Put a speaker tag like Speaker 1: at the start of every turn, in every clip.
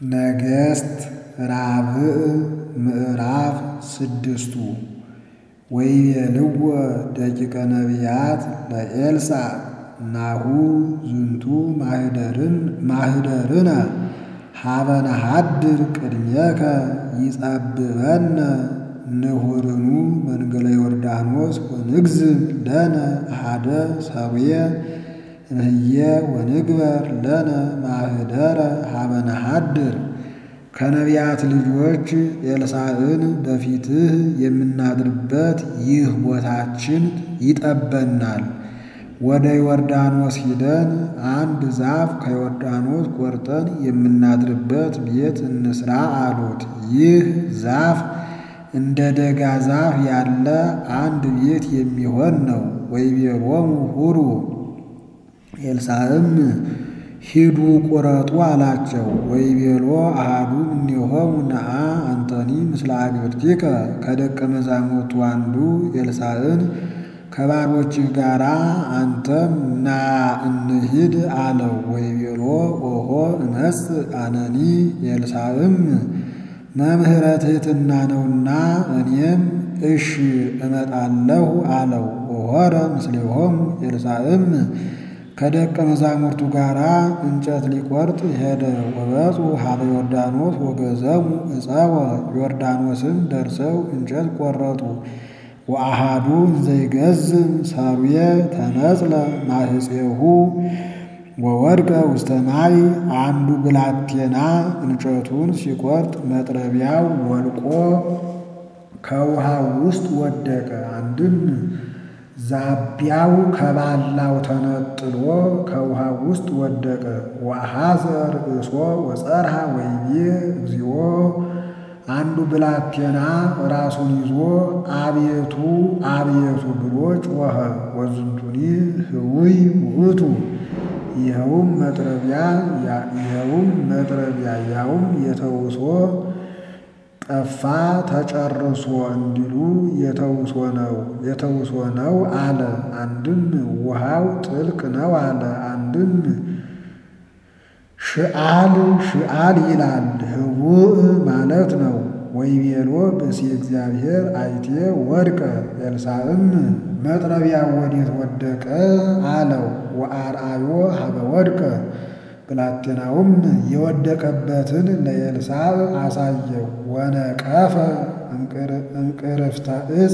Speaker 1: ነገሥት ራብዕ ምዕራፍ ስድስቱ ወይቤልዎ ደቂቀ ነቢያት ለኤልሳዕ ናሁ ዝንቱ ማኅደርነ ሀበ ነሐድር ቅድሜከ ይጸብበነ ንሁርኑ መንገለ ዮርዳኖስ ወንግዝም ለነ አሐደ ሰብየ እምህየ ወንግበር ለነ ማኅደረ ሀበ ነሐድር ከነቢያት ልጆች ኤልሳዕን በፊትህ የምናድርበት ይህ ቦታችን ይጠበናል። ወደ ዮርዳኖስ ሂደን አንድ ዛፍ ከዮርዳኖስ ቆርጠን የምናድርበት ቤት እንስራ አሉት። ይህ ዛፍ እንደ ደጋ ዛፍ ያለ አንድ ቤት የሚሆን ነው። ወይቤሎሙ ሁሩ ኤልሳዕም ሂዱ ቁረጡ አላቸው። ወይቤሎ አሐዱ እምኔሆሙ ነአ አንተኒ ምስለ አግብርቲከ ከደቀ መዛሙርቱ አንዱ ኤልሳዕን ከባሮችህ ጋር አንተም ና እንሂድ አለው። ወይቤሎ ኦሖ እመጽእ አነኒ ኤልሳዕም መምህረ ትሕትና ነውና እኔም እሺ እመጣለሁ አለው። ወሖረ ምስሌሆሙ ኤልሳዕም ከደቀ መዛሙርቱ ጋር እንጨት ሊቆርጥ ሄደ። ወበጹ ሀበ ዮርዳኖስ ወገዘሙ ዕፀወ ዮርዳኖስም ደርሰው እንጨት ቆረጡ። ወአሐዱ እንዘይገዝም ሰብየ ተነጽለ ማሕፄሁ ወወድቀ ውስተ ማይ አንዱ ብላቴና እንጨቱን ሲቆርጥ መጥረቢያው ወልቆ ከውሃው ውስጥ ወደቀ። አንድም ዛቢያው ከባላው ተነጥሎ ከውሃው ውስጥ ወደቀ። ወአሐዘ ርእሶ ወጸርሐ ወይቤ እግዚኦ አንዱ ብላቴና ራሱን ይዞ አቤቱ አቤቱ ብሎ ጮኸ። ወዝንቱኒ ህውይ ውእቱ ይኸውም መጥረቢያ ይኸውም መጥረቢያ ያውም የተውሶ ጠፋ ተጨርሶ እንዲሉ የተውሶ ነው የተውሶ ነው አለ። አንድም ውሃው ጥልቅ ነው አለ። አንድም ሽአል ሽአል ይላል ህውእ ማለት ነው። ወይቤሎ ብእሲ እግዚአብሔር አይቴ ወድቀ ኤልሳዕም መጥረቢያው ወዴት ወደቀ አለው። ወአርአዮ ሀበ ወድቀ ብላቴናውም የወደቀበትን ለኤልሳዕ አሳየው። ወነቀፈ እምቅርፍተ ዕፅ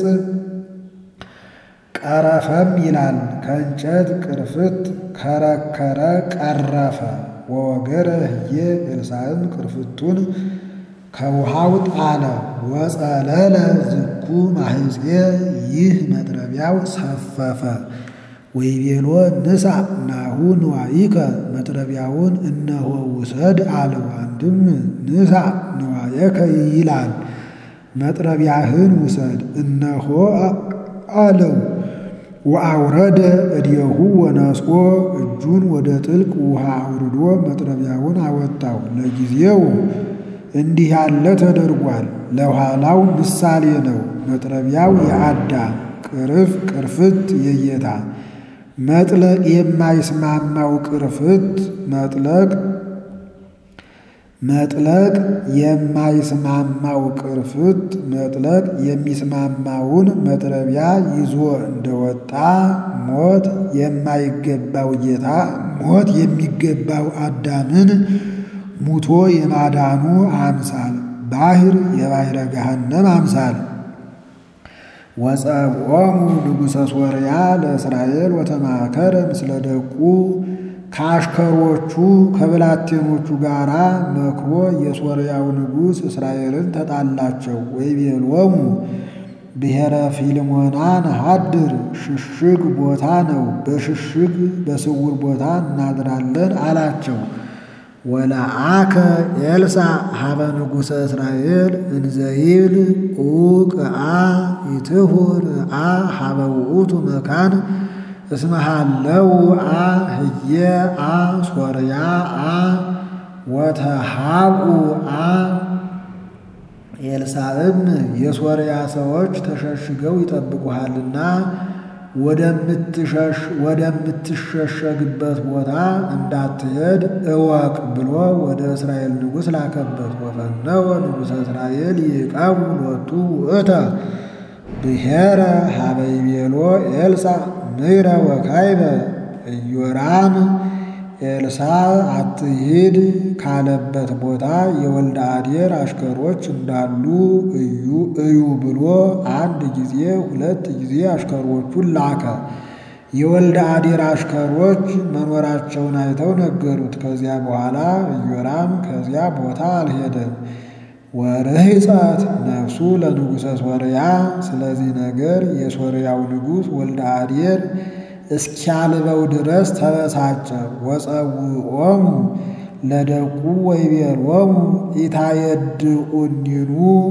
Speaker 1: ቀረፈም ይላል ከእንጨት ቅርፍት ከረከረ ቀረፈ። ወወገረ ህዬ ኤልሳዕም ቅርፍቱን ከውሃው ጣለ። ወጸለለ ዝኩ ማሕፄ ይህ መጥረቢያው ሰፈፈ። ወይቤሎ ንሳ ናሁ ንዋይከ መጥረቢያውን እነሆ ውሰድ አለው። አንድም ንሳ ንዋየከ ይላል መጥረቢያህን ውሰድ እነሆ አለው። ወአውረደ እዴሁ ወነስቆ እጁን ወደ ጥልቅ ውሃ አውርዶ መጥረቢያውን አወጣው። ለጊዜው እንዲህ ያለ ተደርጓል፣ ለኋላው ምሳሌ ነው። መጥረቢያው የአዳም ቅርፍ ቅርፍት የጌታ መጥለቅ የማይስማማው ቅርፍት መጥለቅ መጥለቅ የማይስማማው ቅርፍት መጥለቅ የሚስማማውን መጥረቢያ ይዞ እንደወጣ ሞት የማይገባው ጌታ ሞት የሚገባው አዳምን ሙቶ የማዳኑ አምሳል ባሕር የባሕረ ገሃነም አምሳል ወጸብዖሙ ንጉሠ ሶርያ ለእስራኤል ወተማከረ ምስለ ደቁ ከአሽከሮቹ ከብላቴኖቹ ጋር መክሮ የሶርያው ንጉሥ እስራኤልን ተጣላቸው። ወይቤሎሙ ብሔረ ፊልሞና ነሐድር ሽሽግ ቦታ ነው፣ በሽሽግ በስውር ቦታ እናድራለን አላቸው። ወለአከ ኤልሳዕ ሀበ ንጉሠ እስራኤል እንዘይብል ኡቅአ ይትሁር አ ሀበ ውእቱ መካን እስመሃለው አ ህየ አ ሶርያ አ ወተሃቡ አ ኤልሳዕም የሶርያ ሰዎች ተሸሽገው ይጠብቁሃልና ወደምትሸሸግበት ቦታ እንዳትሄድ እወቅ ብሎ ወደ እስራኤል ንጉሥ ላከበት። ወፈነወ ንጉሠ እስራኤል ይዕቀቡ ሎቱ ውእተ ብሔረ ሀበ ይቤሎ ኤልሳዕ ምይረ ወካይበ ኢዮራም ኤልሳዕ አትሂድ ካለበት ቦታ የወልደ አዴር አሽከሮች እንዳሉ እዩ እዩ ብሎ አንድ ጊዜ ሁለት ጊዜ አሽከሮቹን ላከ። የወልደ አዴር አሽከሮች መኖራቸውን አይተው ነገሩት። ከዚያ በኋላ ኢዮራም ከዚያ ቦታ አልሄደም። ወርህፀት ነፍሱ ለንጉሠ ሶርያ። ስለዚህ ነገር የሶርያው ንጉሥ ወልደ አዴር እስኪያልበው ድረስ ተበሳጨ። ወፀውኦሙ ለደቁ ወይቤሎሙ ኢታየድኡኒኑ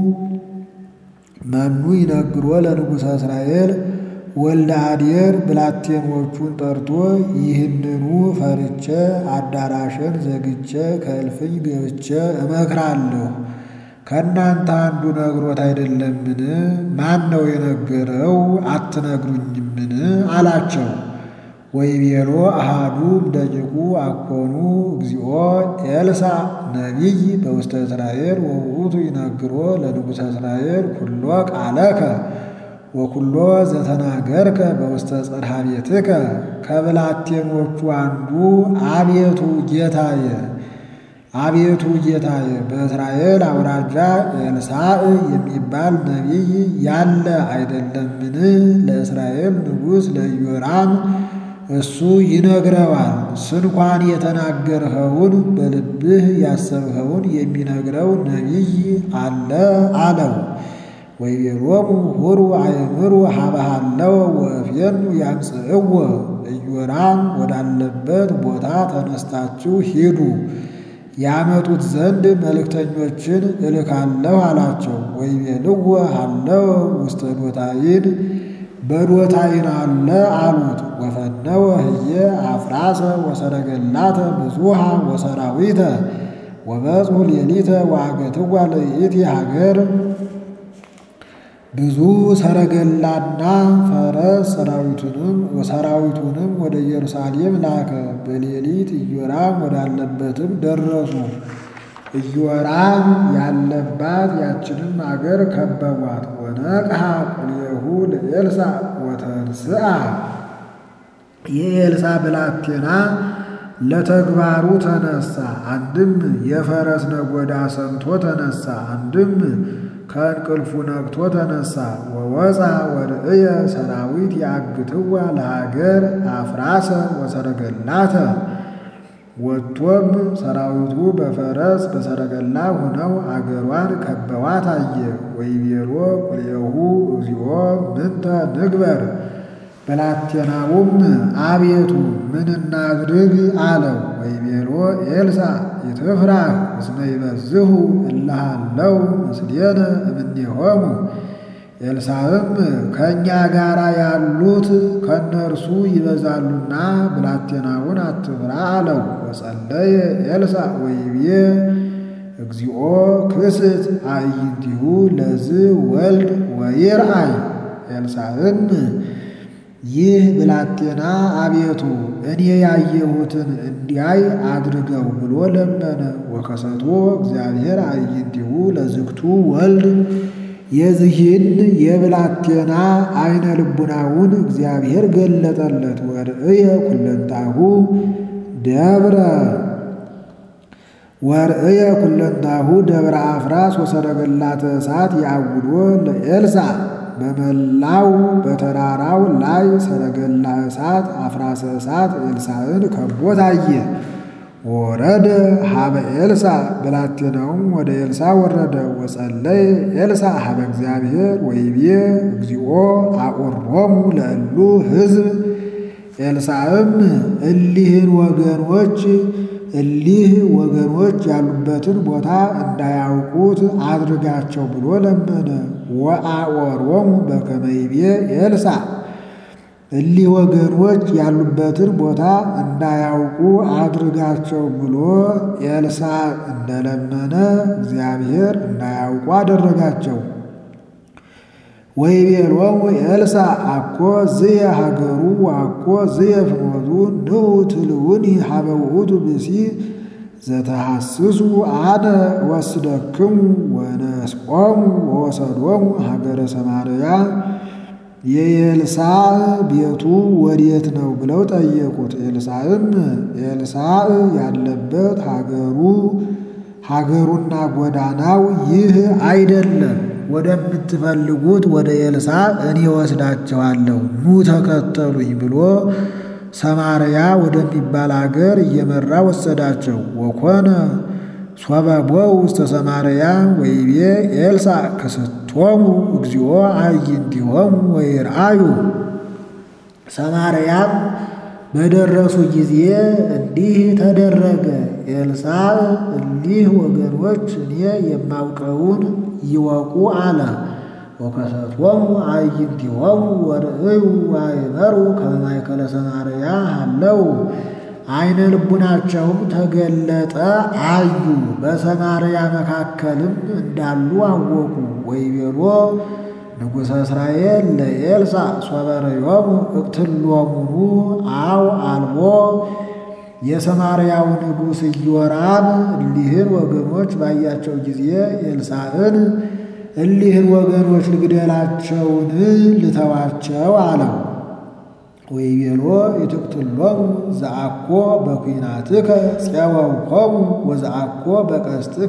Speaker 1: መኑ ይነግሮ ለንጉሠ እስራኤል ወልደ አዴር ብላቴኖቹን ጠርቶ ይህንኑ ፈርቼ አዳራሽን ዘግቼ ከእልፍኝ ገብቼ እመክራለሁ ከእናንተ አንዱ ነግሮት አይደለምን? ማን ነው የነገረው? አትነግሩኝምን? አላቸው። ወይቤሎ አሃዱ እምደቂቁ አኮኑ እግዚኦ ኤልሳዕ ነቢይ በውስተ እስራኤል ወውእቱ ይነግሮ ለንጉሠ እስራኤል ኩሎ ቃለከ ወኩሎ ዘተናገርከ በውስተ ጽርሐ ቤትከ። ከብላቴኖቹ አንዱ አቤቱ ጌታዬ አቤቱ ጌታዬ በእስራኤል አውራጃ ኤልሳዕ የሚባል ነቢይ ያለ አይደለምን? ለእስራኤል ንጉሥ ለኢዮራም እሱ ይነግረዋል። ስንኳን የተናገርኸውን በልብህ ያሰብኸውን የሚነግረው ነቢይ አለ አለው። ወይቤሎሙ ሁሩ አእምሩ ሀበሃለው ወእፌኑ ያምጽእዎ ኢዮራም ወዳለበት ቦታ ተነስታችሁ ሂዱ ያመጡት ዘንድ መልእክተኞችን እልካለሁ አላቸው። ወይቤልዎ ሃለው ውስተ ዶታይን በዶታይን አለ አሉት። ወፈነወ ህየ አፍራሰ ወሰረገላተ ብዙሃ ወሰራዊተ ወበጽሑ ሌሊተ ወአገትዋ ለይእቲ ሀገር ብዙ ሰረገላና ፈረስ ሰራዊቱንም ሰራዊቱንም ወደ ኢየሩሳሌም ላከ። በሌሊት ኢዮራም ወዳለበትም ደረሱ። ኢዮራም ያለባት ያችንም አገር ከበቧት። ወነቅሐ ቁልኤሁ ለኤልሳዕ ወተንስአ የኤልሳዕ ብላቴና ለተግባሩ ተነሳ። አንድም የፈረስ ነጎዳ ሰምቶ ተነሳ፣ አንድም ከእንቅልፉ ነቅቶ ተነሳ። ወወፃ ወርእየ ሰራዊት ያግትዋ ለሀገር አፍራሰ ወሰረገላተ ወጥቶም ሰራዊቱ በፈረስ በሰረገላ ሆነው አገሯን ከበዋት አየ። ወይቤሎ ቁልኤሁ እግዚኦ ምንተ ንግበር ብላቴናውም አቤቱ ምን እናድርግ አለው። ወይቤሎ ኤልሳዕ ይትፍራህ እስመ ይበዝሁ እልሃለው ምስሌነ እምኔሆሙ። ኤልሳዕም ከእኛ ጋር ያሉት ከእነርሱ ይበዛሉና ብላቴናውን አትፍራ አለው። ወጸለየ ኤልሳዕ ወይቤ እግዚኦ ክስት አዕይንቲሁ ለዝ ወልድ ወይርአይ። ኤልሳዕም ይህ ብላቴና አቤቱ እኔ ያየሁትን እንዲያይ አድርገው ብሎ ለመነ። ወከሰቶ እግዚአብሔር አዕይንቲሁ ለዝግቱ ወልድ የዚህን የብላቴና አይነ ልቡናውን እግዚአብሔር ገለጠለት። ወርእየ ኩለንታሁ ደብረ ወርእየ ኩለንታሁ ደብረ አፍራስ ወሰረገላተ እሳት ያውዶ ለኤልሳዕ በመላው በተራራው ላይ ሰረገላ እሳት አፍራሰ እሳት ኤልሳዕን ከቦት አየ። ወረደ ሀበ ኤልሳዕ ብላቴናውም ወደ ኤልሳዕ ወረደ። ወጸለየ ኤልሳዕ ሀበ እግዚአብሔር ወይቤ እግዚኦ አቁሮሙ ለእሉ ሕዝብ። ኤልሳዕም እሊህን ወገኖች እሊህ ወገኖች ያሉበትን ቦታ እንዳያውቁት አድርጋቸው ብሎ ለመነ። ወአወሮሙ በከመ ይቤ ኤልሳዕ እሊህ ወገኖች ያሉበትን ቦታ እንዳያውቁ አድርጋቸው ብሎ ኤልሳዕ እንደለመነ እግዚአብሔር እንዳያውቁ አደረጋቸው። ወይቤሎሙ ኤልሳዕ አኮ ዝየ ሀገሩ ወአኮ ዝየ ፍኖቱ ንዑ ትልውኒ ሀበ ውእቱ ብእሲ ዘተሐስሱ አነ ወስደክሙ ወነስቆሙ ወወሰዶሙ ሀገረ ሰማርያ የኤልሳዕ ቤቱ ወዴት ነው ብለው ጠየቁት። ኤልሳዕም ኤልሳዕ ያለበት ሀገሩ ሀገሩና ጎዳናው ይህ አይደለም፣ ወደምትፈልጉት ወደ ኤልሳዕ እኔ ወስዳቸዋለሁ፣ ኑ ተከተሉኝ ብሎ ሰማርያ ወደሚባል አገር እየመራ ወሰዳቸው። ወኮነ ሶበ ቦው ውስተ ሰማርያ ወይቤ ኤልሳዕ ክስቶሙ እግዚኦ አዕይንቲሆሙ ወይርአዩ። ሰማርያም በደረሱ ጊዜ እንዲህ ተደረገ። ኤልሳዕ እሊህ ወገኖች እኔ የማውቀውን ይወቁ አለ። ወከሰቶሙ አዕይንቲሆሙ ወርእዩ ወአእመሩ ከመ ማእከለ ሰማርያ ሃለው አይነ ልቡናቸውም ተገለጠ አዩ፣ በሰማርያ መካከልም እንዳሉ አወቁ። ወይቤሎ ንጉሠ እስራኤል ለኤልሳዕ ሶበ ርእዮሙ እቅትሎሙኑ አው አልቦ የሰማርያው ንጉሥ ኢዮራም እሊህን ወገኖች ባያቸው ጊዜ ኤልሳዕን እሊህን ወገኖች ልግደላቸውን ልተዋቸው አለው። ወይቤሎ ኢትቅትሎሙ ዘአኮ በኲናትከ ፄወውኮሙ ወዘአኮ በቀስትከ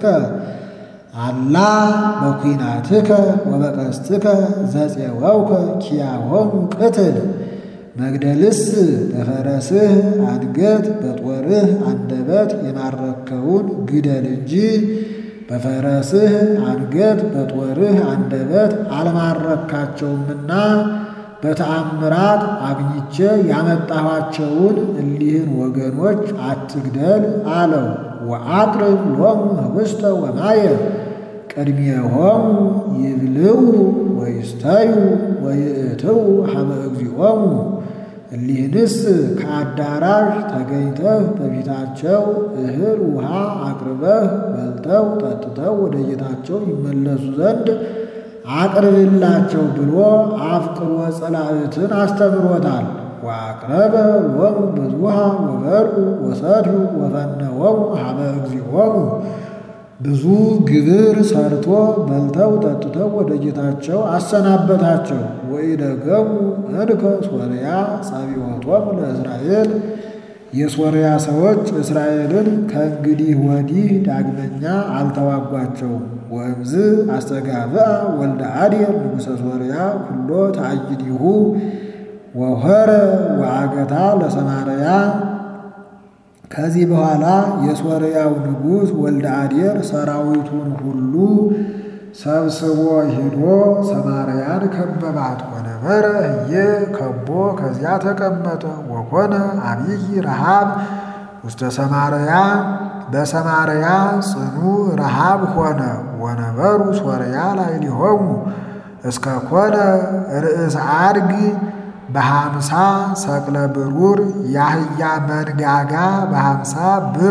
Speaker 1: አላ በኲናትከ ወበቀስትከ ዘፄወውከ ኪያሆሙ ቅትል። መግደልስ በፈረስህ አንገት በጦርህ አንደበት የማረከውን ግደል እንጂ በፈረስህ አንገት በጦርህ አንደበት አልማረካቸውምና በተአምራት አግኝቼ ያመጣኋቸውን እሊህን ወገኖች አትግደል አለው። ወአቅርብ ሎሙ ህብስተ ወማየ ቅድሜሆሙ ይብልዑ ወይስተዩ ወይእትዉ ሀበ እግዚኦሙ። እሊህንስ ከአዳራሽ ተገኝተህ በፊታቸው እህል ውሃ አቅርበህ በልተው ጠጥተው ወደ ጌታቸው ይመለሱ ዘንድ አቅርብላቸው ብሎ አፍቅሮ ጸላእትን አስተምሮታል። ወአቅረበ ሎሙ ብዙኃ ወበልዑ ወሰትዩ ወፈነወሙ ሀበ እግዚኦሙ። ብዙ ግብር ሰርቶ በልተው ጠጥተው ወደ ጌታቸው አሰናበታቸው። ወኢደገሙ እንከ ሶርያ ጸቢዖቶሙ ለእስራኤል የሶርያ ሰዎች እስራኤልን ከእንግዲህ ወዲህ ዳግመኛ አልተዋጓቸውም። ወእምዝ አስተጋብአ ወልደ አዴር ንጉሠ ሶርያ ኩሎ ተአይዲሁ ወሆረ ወአገታ ለሰማርያ። ከዚህ በኋላ የሶርያው ንጉሥ ወልደ አዴር ሰራዊቱን ሁሉ ሰብስቦ ሄዶ ሰማርያን ከበባት። ወነበረ እየ ከቦ ከዚያ ተቀመጠ። ወኮነ አብይ ረሃብ ውስተ ሰማርያ በሰማርያ ጽኑ ረሃብ ሆነ። ወነበሩ ሶርያ ላዕሌሆሙ እስከ ኮነ ርእስ አድግ በሃምሳ ሰቅለ ብሩር የአህያ መንጋጋ በሃምሳ ብር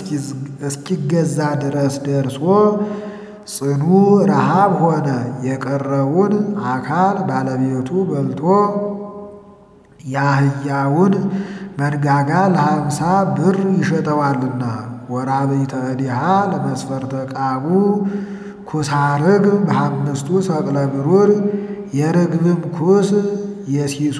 Speaker 1: እስኪገዛ ድረስ ደርሶ ጽኑ ረሃብ ሆነ። የቀረውን አካል ባለቤቱ በልቶ የአህያውን መንጋጋ ለሃምሳ ብር ይሸጠዋልና። ወራብዕተ እዲሃ ለመስፈርተ ቃቡ ኩሳርግ በአምስቱ ሰቅለ ብሩር የርግብም ኩስ የሲሶ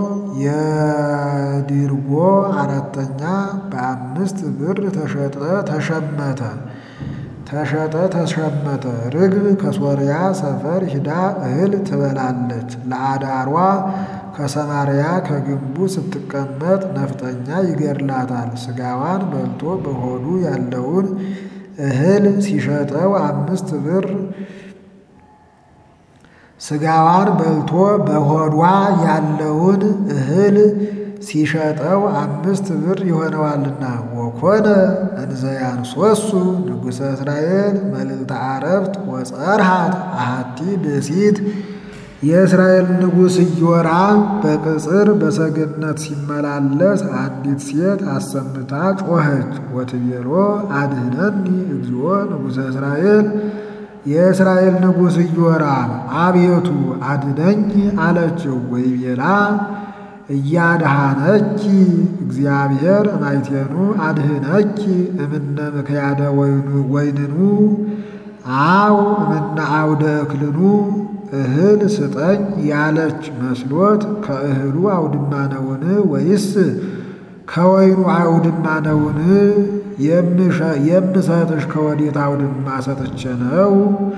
Speaker 1: የድርጎ አራተኛ በአምስት ብር ተሸጠ ተሸመተ ተሸጠ ተሸመተ። ርግብ ከሶርያ ሰፈር ሂዳ እህል ትበላለች። ለአዳሯ ከሰማርያ ከግንቡ ስትቀመጥ ነፍጠኛ ይገድላታል። ስጋዋን በልቶ በሆዱ ያለውን እህል ሲሸጠው አምስት ብር ስጋዋን በልቶ በሆዷ ያለውን እህል ሲሸጠው አምስት ብር ይሆነዋልና። ወኮነ እንዘያን ሶሱ ንጉሠ እስራኤል መልዕልተ አረፍት ወጸርሃት አሃቲ ብእሲት የእስራኤል ንጉሥ ኢዮራም በቅጽር በሰገነት ሲመላለስ አንዲት ሴት አሰምታ ጮኸች። ወትቤሎ አድኅነኒ እግዚኦ ንጉሠ እስራኤል የእስራኤል ንጉሥ ኢዮራም አቤቱ አድነኝ አለችው። ወይቤላ እያድሃነኪ እግዚአብሔር ማይቴኑ አድህነኪ እምነ ምክያደ ወይንኑ አው እምነ አውደ እክልኑ እህል ስጠኝ ያለች መስሎት ከእህሉ አውድማ ነውን? ወይስ ከወይኑ አውድማ ነውን? የምሰጥሽ ከወዴት አውድማ ሰጥቼ ነው?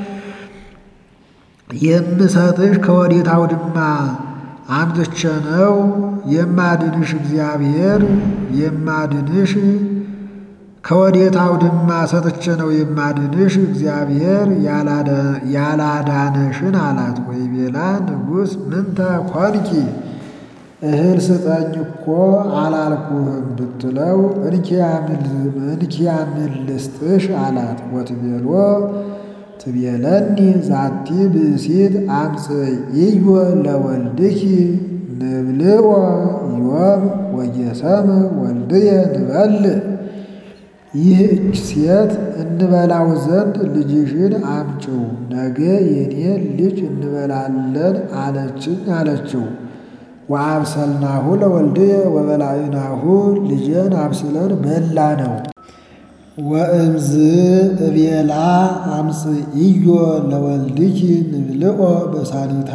Speaker 1: የምሰጥሽ ከወዴት አውድማ አምጥቼ ነው? የማድንሽ እግዚአብሔር የማድንሽ ከወዴት አውድማ ሰጥቼ ነው የማድንሽ? እግዚአብሔር ያላዳነሽን አላት። ወይቤላ ንጉሥ ምንተ ኮንኪ እህል ስጠኝ እኮ አላልኩህም ብትለው እንኪያ ምን ልስጥሽ አላት። ወትቤሎ ትቤለኒ ዛቲ ብእሲት አምጽእዮ ለወልድኪ ንብልዖ ዮም ወየሰም ወልድየ ንበልዕ ይህች ሴት እንበላው ዘንድ ልጅሽን አምጪው ነገ የኔን ልጅ እንበላለን አለችኝ አለችው። ወአብሰልናሁ ለወልድየ ወበላዕናሁ ልጄን አብስለን በላ ነው። ወእምዝ እቤላ አምጽእዮ ለወልድኪ ንብልዖ በሳኒታ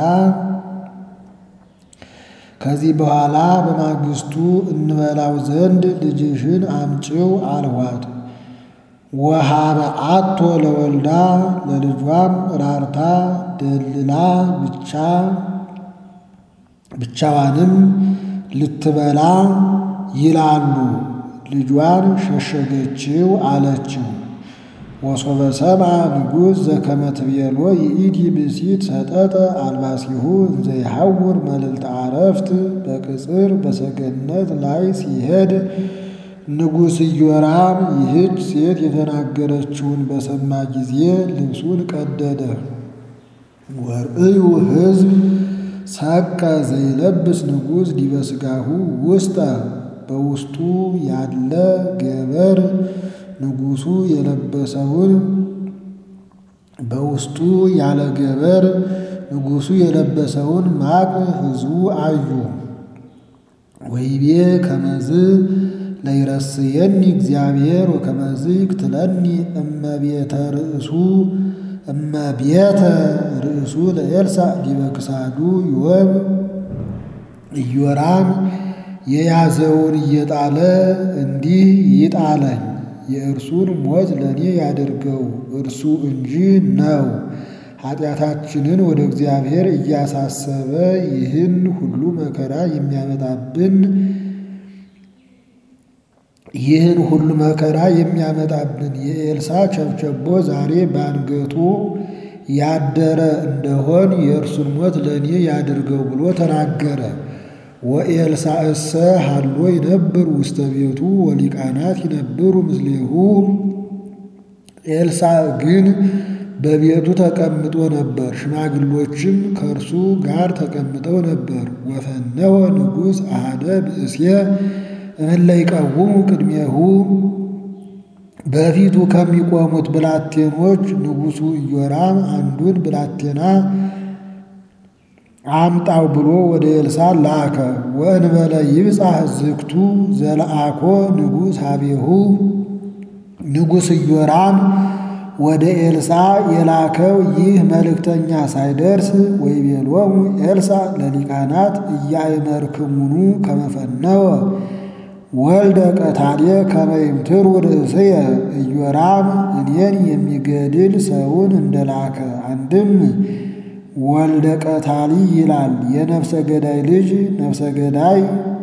Speaker 1: ከዚህ በኋላ በማግስቱ እንበላው ዘንድ ልጅሽን አምጪው አልኋት። ወሃበ አቶ ለወልዳ ለልጇም ራርታ ደልላ ብቻ ብቻዋንም ልትበላ ይላሉ ልጇን ሸሸገችው አለችው። ወሶበ ሰምዐ ንጉሥ ዘከመ ትቤሎ ይእቲ ብእሲት ሰጠጠ አልባሲሁ እንዘ ይሐውር መልዕልተ ዓረፍት በቅጽር በሰገነት ላይ ሲሄድ ንጉሥ ኢዮራም ይህች ሴት የተናገረችውን በሰማ ጊዜ ልብሱን ቀደደ። ወርእዩ ሕዝብ ሰቀ ዘይለብስ ንጉሥ ዲበ ሥጋሁ ውስጠ በውስጡ ያለ ገበር ንጉሡ የለበሰውን በውስጡ ያለ ገበር ንጉሡ የለበሰውን ማቅ ሕዝቡ አዩ። ወይቤ ከመዝ ለይረስየኒ እግዚአብሔር ወከመዝ ይክትለኒ እመቤተ ርእሱ እመቤተ ርእሱ ለኤልሳዕ ዲበ ክሳዱ ዮም ኢዮራም የያዘውን እየጣለ እንዲህ ይጣለኝ የእርሱን ሞት ለእኔ ያድርገው እርሱ እንጂ ነው። ኃጢአታችንን ወደ እግዚአብሔር እያሳሰበ ይህን ሁሉ መከራ የሚያመጣብን ይህን ሁሉ መከራ የሚያመጣብን የኤልሳዕ ቸብቸቦ ዛሬ በአንገቱ ያደረ እንደሆን የእርሱን ሞት ለእኔ ያድርገው ብሎ ተናገረ። ወኤልሳዕሰ ሀሎ ይነብር ውስተ ቤቱ ወሊቃናት ይነብሩ ምስሌሁ። ኤልሳዕ ግን በቤቱ ተቀምጦ ነበር፣ ሽማግሎችም ከእርሱ ጋር ተቀምጠው ነበር። ወፈነወ ንጉሥ አሐደ ብእሴ እምእለ ይቀውሙ ቅድሜሁ በፊቱ ከሚቆሙት ብላቴኖች ንጉሡ ኢዮራም አንዱን ብላቴና አምጣው ብሎ ወደ ኤልሳዕ ላከ። ወእንበለ ይብጻሕ ዝግቱ ዘለአኮ ንጉሥ ሀቤሁ ንጉሥ ኢዮራም ወደ ኤልሳዕ የላከው ይህ መልእክተኛ ሳይደርስ ወይቤሎሙ ኤልሳዕ ለሊቃናት እያእመርክሙኑ ከመፈነወ ወልደ ቀታልየ ከመ ይምትሩ ርእስየ ኢዮራም እኔን የሚገድል ሰውን እንደላከ አንድም ወልደ ቀታሊ ይላል። የነፍሰ ገዳይ ልጅ ነፍሰ ገዳይ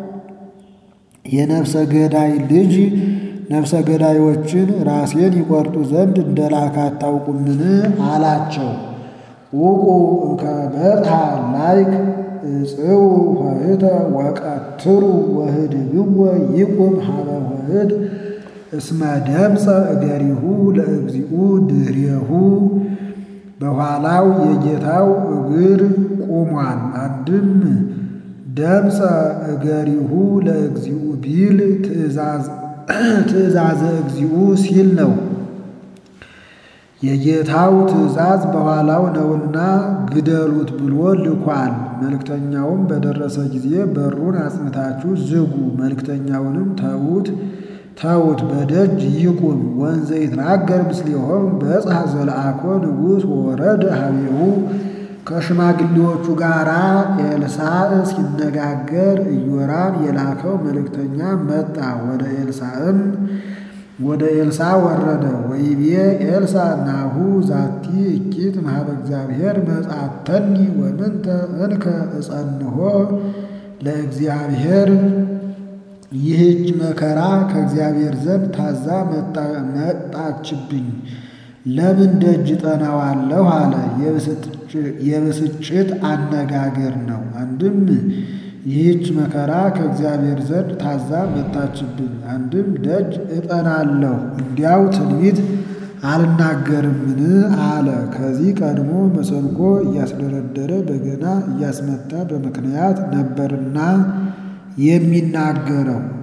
Speaker 1: የነፍሰ ገዳይ ልጅ ነፍሰ ገዳዮችን ራሴን ይቆርጡ ዘንድ እንደላከ አታውቁምን? አላቸው። ውቁ እምከመ ላይክ እጽው ኆኅተ ወቀትሩ ወህድግዎ ይቁም ሀበ ኆኅት እስመ ደምፀ እገሪሁ ለእግዚኡ ድኅሬሁ በኋላው የጌታው እግር ቆሟል። አንድም ደምፀ እገሪሁ ለእግዚኡ ቢል ትእዛዘ እግዚኡ ሲል ነው። የጌታው ትእዛዝ በኋላው ነውና ግደሉት ብሎ ልኳል። መልእክተኛውም በደረሰ ጊዜ በሩን አጽንታችሁ ዝጉ፣ መልእክተኛውንም ተዉት ተዉት በደጅ ይቁም። ወንዘ ይትናገር ምስሌሆሙ በጽሐ ዘለአኮ ንጉሥ ወረደ ሀቤሁ ከሽማግሌዎቹ ጋር ኤልሳዕ ሲነጋገር ኢዮራም የላከው መልእክተኛ መጣ። ወደ ኤልሳዕም ወደ ኤልሳዕ ወረደ። ወይቤ ኤልሳዕ ናሁ ዛቲ እኪት እምኀበ እግዚአብሔር መጻተኒ ወምንተ እንከ እጸንሖ ለእግዚአብሔር ይህች መከራ ከእግዚአብሔር ዘንድ ታዛ መጣችብኝ፣ ለምን ደጅ ጠናዋለሁ አለ። የብስጭት አነጋገር ነው። አንድም ይህች መከራ ከእግዚአብሔር ዘንድ ታዛ መጣችብኝ፣ አንድም ደጅ እጠናለሁ፣ እንዲያው ትንቢት አልናገርምን አለ። ከዚህ ቀድሞ መሰንቆ እያስደረደረ በገና እያስመታ በምክንያት ነበርና የሚናገረው